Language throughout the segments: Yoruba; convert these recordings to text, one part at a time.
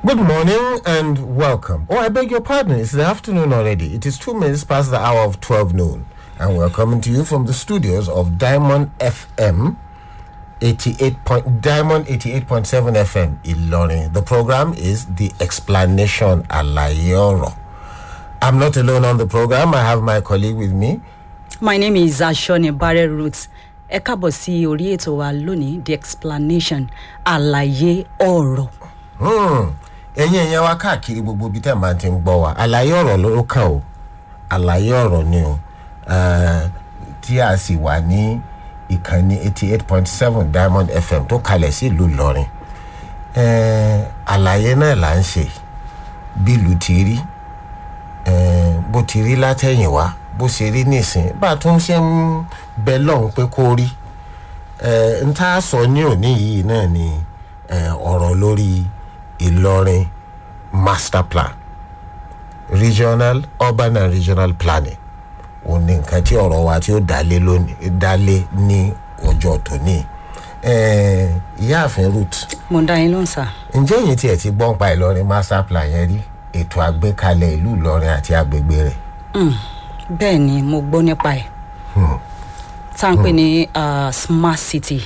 Good morning and welcome. Oh, I beg your pardon. It's the afternoon already. It is two minutes past the hour of 12 noon. And we're coming to you from the studios of Diamond FM 88 point, Diamond 88.7 FM Ilorin. The program is The Explanation Alayoro. I'm not alone on the program. I have my colleague with me. My name is Ashoni Barre Roots. Ẹ káàbọ̀ sí orí ètò wa lónìí the explanation àlàyé ọ̀rọ̀. Hmm. ẹ̀yin ẹ̀yàn wa káàkiri gbogbo ibi tẹ́ ẹ̀ máa ti ń gbọ́ wa àlàyé ọ̀rọ̀ ló kàn o àlàyé ọ̀rọ̀ ni o Eh, tí a sì wà ní ìkànnì eighty eight point seven diamond fm tó kalẹ̀ sí ìlú ìlọrin Eh, àlàyé náà là ń ṣe bí ìlú ti rí eh, bó ti rí látẹ̀yìnwá bó ṣe rí nísìn bá a tún ṣe ń bẹ lọ́hùn pé kó rí Eh, n tá a sọ ní òní yìí náà ni eh, ọ̀rọ̀ lórí ìlọrin master plan regional urban and regional planning òun ni nǹkan tí ọ̀rọ̀ wa tí ó dálé lónìí dálé ní ọjọ́ tòní Eh, ìyáàfin ruth Mo ń dá yín lóhùn sá. ǹjẹ́ èyí tiẹ̀ ti gbọ́n pa ìlọrin master plan yẹn rí ètò àgbékalẹ̀ ìlú ìlọrin àti agbègbè rẹ̀ Bẹ́ẹ̀ ni mo gbọ́ nípa ẹ̀. Tá à ń pè ní ah, smart city.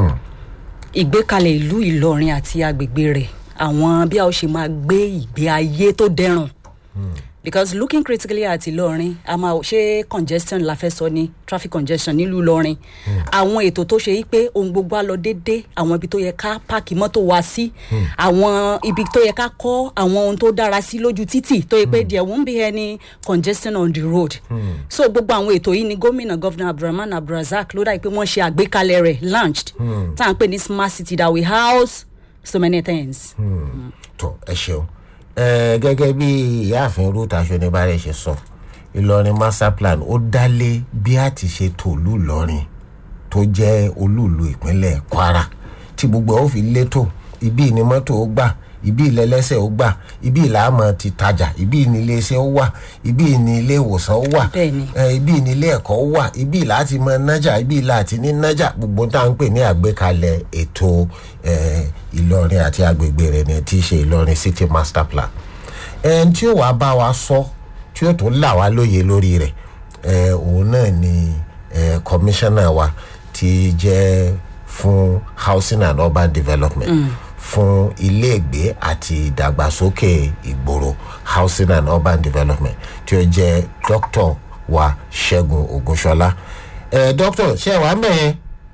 Ìgbékalẹ̀ ìlú Ìlọrin àti agbègbè rẹ̀. Àwọn bí a ó ṣe máa gbé ìgbé ayé tó dẹrùn. Because looking critically at Ìlọrin, a máa ṣe congestion la fẹ́ sọ ní traffic congestion nílùú Ìlọrin. Àwọn ètò tó ṣe yí pé ohun gbogbo á lọ déédé, àwọn ibi tó yẹ ká páàkì mọ́tò wa sí, àwọn ibi tó yẹ ká kọ́ àwọn ohun tó dára sí lójú títì tó yẹ pé there won't be any congestion on the road. So gbogbo àwọn ètò yìí ni gómìnà Governor Abdulrahman Abdulrazak ló dà pé wọ́n ṣe àgbékalẹ̀ rẹ̀ launched. Tá à ń pè ní smart city that will house so many things. tó ẹ ṣeun ẹ gẹ́gẹ́ bí ìyáàfin ruth aṣọ́nibárẹ̀ ṣe sọ ìlọrin master plan ó dálé bí a ti ṣe tòlú ìlọrin tó jẹ́ olúùlú ìpínlẹ̀ kwara tí gbogbo ẹ̀ ó fi létò ibi ni mọ́tò ó gbà ibi ìlẹ́lẹ́sẹ̀ ó gbà ibi ìlàmọ̀ ti tajà ibi ní iléeṣẹ́ ó wà ibi ní ilé ìwòsàn ó wà Bẹ́ẹ̀ni. ẹ, ibi ní ilé ẹ̀kọ́ ó wà ibi láti mọ nájà ibi láti ní nájà gbogbo tá à ń pè ní àgbékalẹ̀ ètò ẹ, ìlọrin àti agbègbè rẹ̀ ní tí í ṣe ìlọrin city master plan ẹn tí ó wàá bá wa sọ tí ó tún là wá lóye lórí rẹ̀ ẹ, òun náà ni ẹ, commissioner wa ti jẹ́ fún housing and urban development fún iléègbé àti ìdàgbàsókè ìgboro housing and urban development tí ó jẹ́ dr wa ṣẹ́gun ogunṣọlá ẹ dr ṣe wàá mẹ́yẹn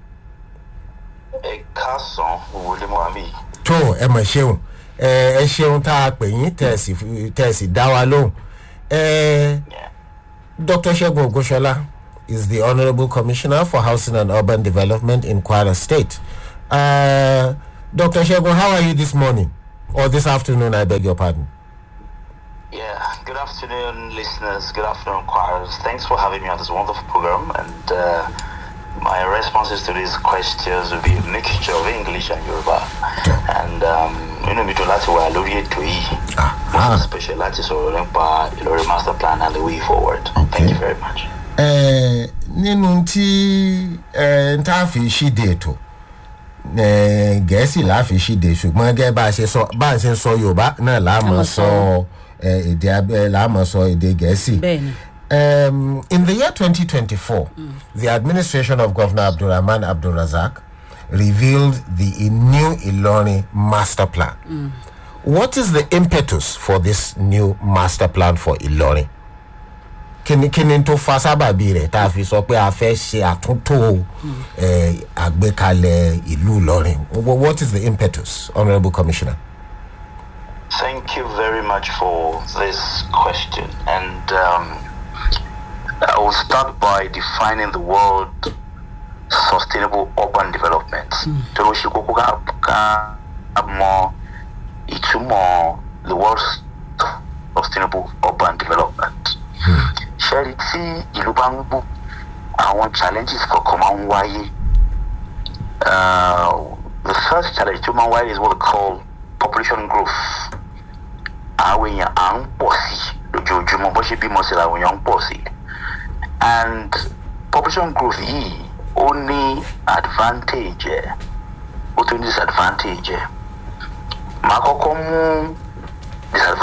ẹ káàsán wọlé mohammed tó ẹ mọ̀ ṣeun ẹ ẹ ṣeun tá a pè yín tẹ̀ ẹ sì fi- tẹ̀ ẹ sì dá wa lóhùn ẹ dr ṣẹ́gun ogunṣọlá is the honourable commissioner for housing and urban development in kwara state uh, dr ṣẹ́gun how are you this morning or this afternoon i beg your pardon. yeah good afternoon listeners good afternoon choirs thanks for having me on this wonderful program and uh, my responses to these questions will be a mixture of english and yoruba and um, inú mi dùn láti wà lórí ètò yìí Ah. most especially láti sọ̀rọ̀ nípa ìlọrin master plan and the way forward thank you very much. ẹ nínú tí ẹ ń tá a fi ṣíde ètò ẹ gẹ̀ẹ́sì là á fi ṣíde ṣùgbọ́n gẹ́gẹ́ bá a ṣe sọ bá a ṣe ń sọ yorùbá náà là á mọ̀ mọ̀ sọ ẹ, èdè abẹ́ là á mọ̀ sọ èdè gẹ̀ẹ́sì. Bẹ́ẹ̀ni. Um, in the year 2024, the administration of Governor Abdulrahman Abdulrazak revealed the new Ilori master plan. What is the impetus for this new master plan for Ilori? kíni kíni tó fa sábàbí rẹ̀ tá a fi sọ pé a fẹ́ ṣe àtúntò eh, àgbékalẹ̀ ìlú ìlọrin Wh- what is the impetus honourable commissioner. Thank you very much for this question. And um, I will start by defining the word sustainable urban development. Torí ó ṣe kókó ká ká mọ ìtumọ̀ the word sustainable urban development. Ṣẹ́rí tí ìlú bá ń gbó àwọn challenges kọ̀ọ̀kan máa ń wáyé. Uh, the first challenge tó máa ń wáyé is what we call population growth. àwọn èèyàn à ń pọ̀ sí lójoojúmọ́ bó ṣe bímọ sí làwọn èèyàn ń pọ̀ sí and population growth yìí ó ní advantage ẹ̀ ó tún ní disadvantage ẹ̀ màá kọ́kọ́ mú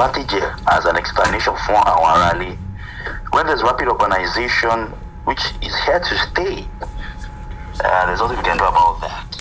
advantage ẹ̀ as an explanation fún àwọn aráalé when there's rapid urbanization which is here to stay uh, there's nothing we can do about that